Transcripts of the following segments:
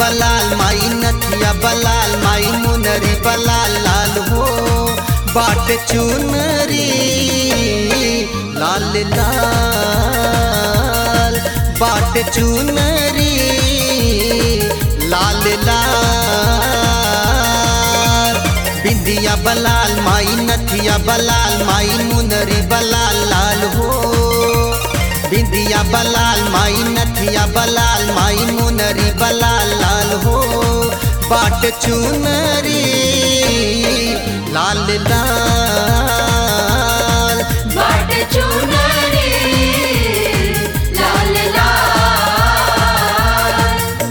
बलाल माई नथिया बलाल माई मुनरी बलाल लाल हो बाट चुनरी लाल लाल बाट चुनरी लाल लाल बिंदिया बलाल माई नथिया बलाल माई मुनरी बलाल लाल हो बिंदिया बलाल माई नथिया बलाल माई मुनरी बलाल लाल हो बाट चुनरी लाल लाल बाट चुनरी लाल लाल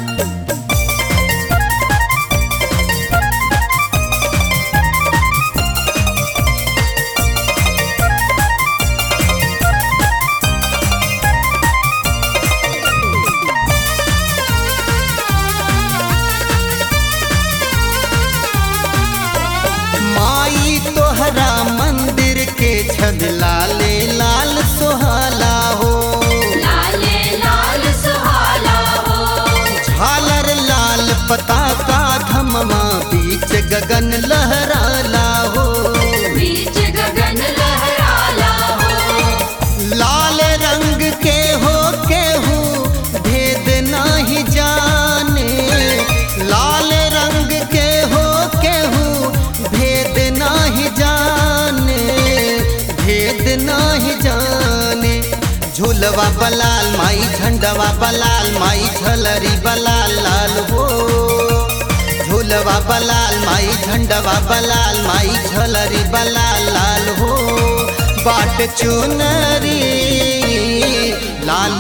माई तोहरा मंदिर के छद लाले लाल सुहाला हो लाले लाल सुहाला हो झालर लाल पताका धमवा बीच गगन लहराला हो बीच गगन लहराला हो लाल रंग के हो केहू भेद नाही जाने लाल रंग के हो केहू भेद नाही जाने भेद नाही जाने झूलवा बलाल माई झंडवा बलाल माई झलरी बलाल लाल हो झूलवा बलाल माई झंडवा बलाल माई झलरी बलाल लाल हो बाट चुनरी लाल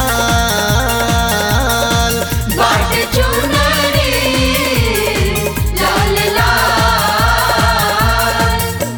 लाल बाट चुनरी लाल लाल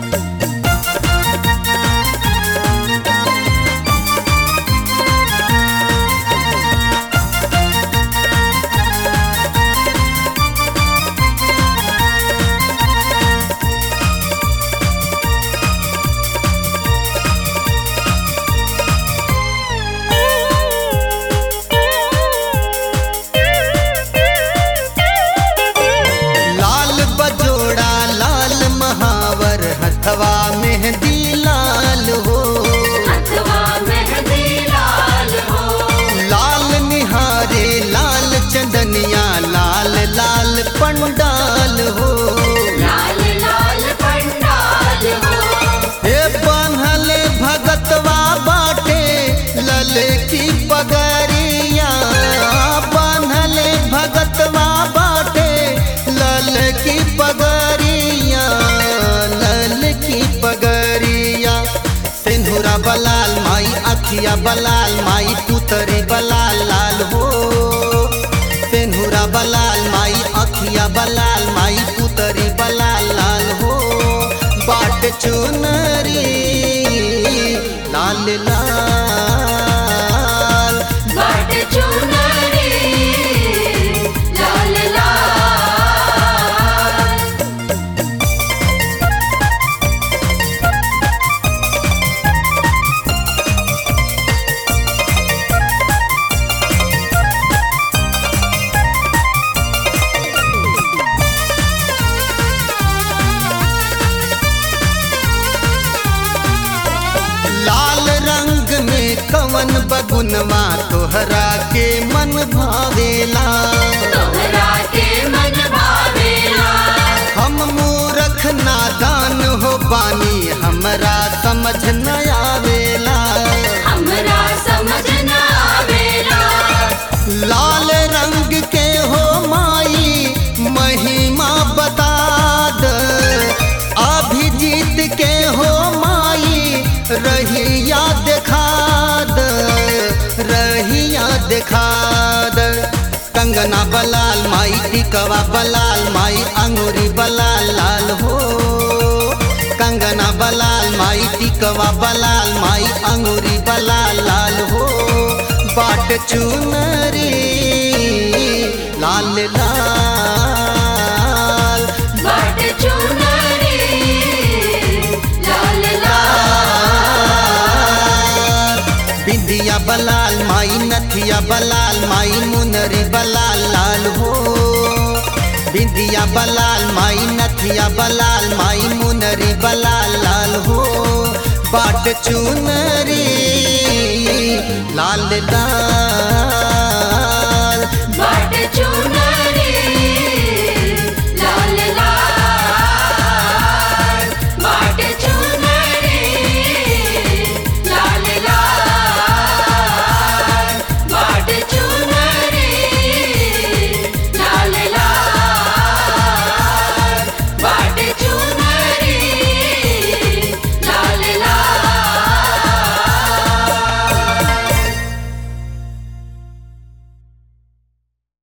लाल बजोड़ा लाल महावर हथवा मेहंदी लाल हो अथवा मेहंदी लाल हो लाल निहारे लाल चंदनिया लाल लाल पंडाल हो लाल लाल पंडाल हो हे बान्हले भगतवा बाटे लले की पगरिया बान्हले भगतवा बाटे लल की पगरिया लल की पगरिया सिंधुरा बलाल माई अखिया बलाल माई तुतरी बलाल लाल हो सिंधुरा बलाल माई अखिया बलाल माई पुतरी बलाल लाल हो बाट चुनरी लाल लाल बाट चुनरी लाल लाल लाल रंग में कवन बगुनवा तोहरा के मन भावेला तोहरा के मन भावेला हम मूरख नादान हो बानी हमरा समझ न आवेला हमरा समझ न आवेला लाल रंग के हो माई महिमा बता द अभिजीत के हो माई रहिया देखा द रहिया देखा द कंगना बलाल माई टिकवा बलाल माई अंगूरी बलाल लाल हो कंगना बलाल माई टिकवा बलाल माई अंगूरी बलाल लाल हो बाट चुनरी लाल लाल बाट चुनरी लाल लाल बिंदिया बलाल माई नथिया बलाल माई मुनरी बलाल लाल हो बिंदिया बलाल माई नथिया बलाल माई मुनरी बलाल लाल हो बाट चुनरी लाल लाल